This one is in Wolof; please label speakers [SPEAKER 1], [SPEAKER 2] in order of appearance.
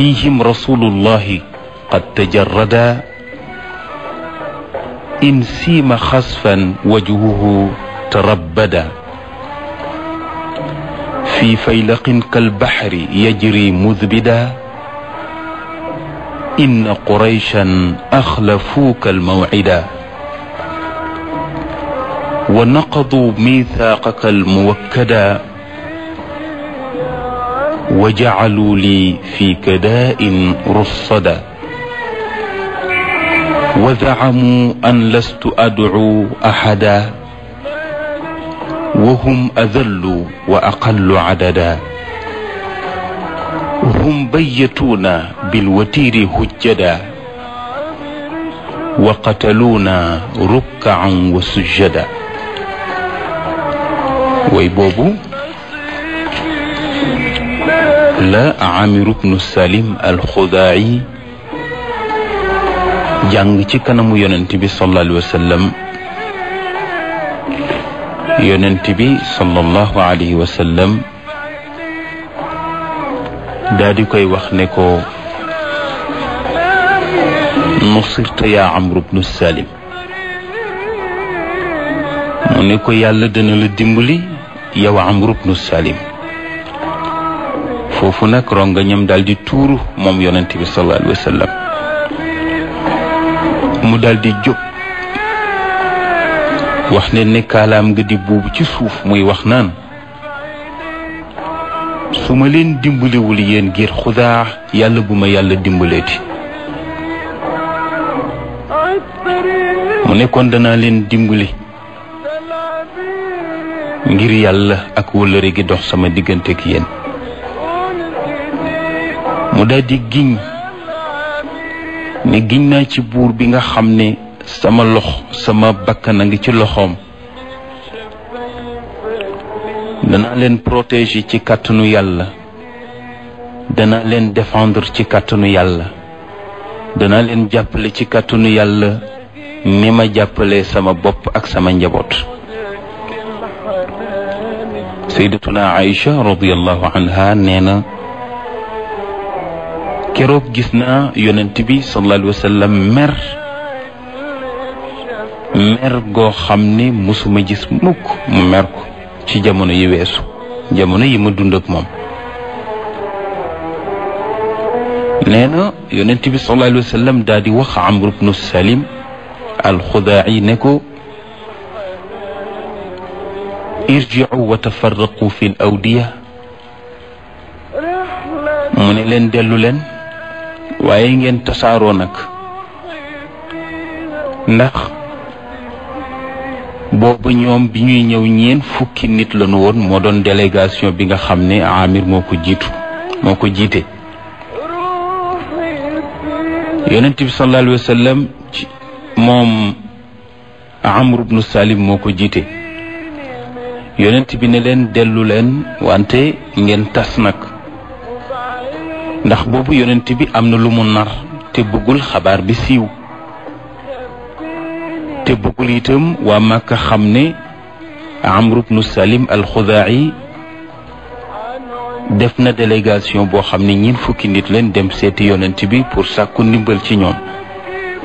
[SPEAKER 1] فيهم رسول الله قد تجردا إن سيم خسفا وجهه تربدا في فيلق كالبحر يجري مذبدا إن قريشا أخلفوك الموعدا ونقضوا ميثاقك الموكدا وجعلوا لي في كداء رصدا وزعموا أن لست أدعو أحدا وهم أذل وأقل عددا هم بيتونا بالوتير هجدا وقتلونا ركعا وسجدا ويبوبو la Amir ibnu Salim al-Xudaayi jàng ci kanamu yonent bi sallallahu alayhi wa sallam yonent bi sallallahu alayhi wa sallam daa di koy wax ne ko nusirta yaa Amr ibnu Salim mu ne ko yàlla dana la dimbali yow Amr ibnu Salim foofu nag rongañam daal di tuuru moom yonent bi sallallahu alayhi wa sallam mu daal di jóg wax ne ne kaalaam nga di buubu ci suuf muy wax naan su ma leen dimbaliwul yéen ngir xudaa yàlla bu ma yàlla dimbaleeti mu ne kon danaa leen dimbali ngir yàlla ak wëllëre gi dox sama diggante ak yéen mu daal di giñ ne giñ naa ci buur bi nga xam ne sama lox sama bakkan a ngi ci loxoom danaa leen protéger ci kàttanu yàlla danaa leen défendre ci kàttanu yàlla danaa leen jàppale ci kàttanu yàlla ni ma jàppale sama bopp ak sama njaboot sayyidatuna Aïcha radiyallahu anha nee na keroog gis naa yonent bi sallallahu alayhi wa sallam mer mer goo xam ne musuma gis mukk mu mer ko ci jamono yi weesu jamono yi ma dund ak moom nee na yonent bi sallallahu alayhi wa sallam daal di wax Amr ibnu Salim alxudaa'i ne ko irji'u wa tafarraqu fi l awdiya mu ne leen dellu leen waaye ngeen tasaaroo nag ndax boobu ñoom bi ñuy ñëw ñeen fukki nit lañu woon moo doon délégation bi nga xam ne Amir moo ko jiitu moo ko jiite yonent bi sallallahu alayhi wa sallam ci moom Amr ibnu Salim moo ko jiite yonent bi ne leen dellu leen wante ngeen tas nag ndax boobu yonent bi am na lu mu nar te bëggul xabaar bi siiw te bëggul itam waa Màkka xam ne Amr ibnu Salim al-Xudaa'i def na délégation boo xam ne ñiin fukki nit leen dem seeti yonent bi pour sàkku ndimbal ci ñoom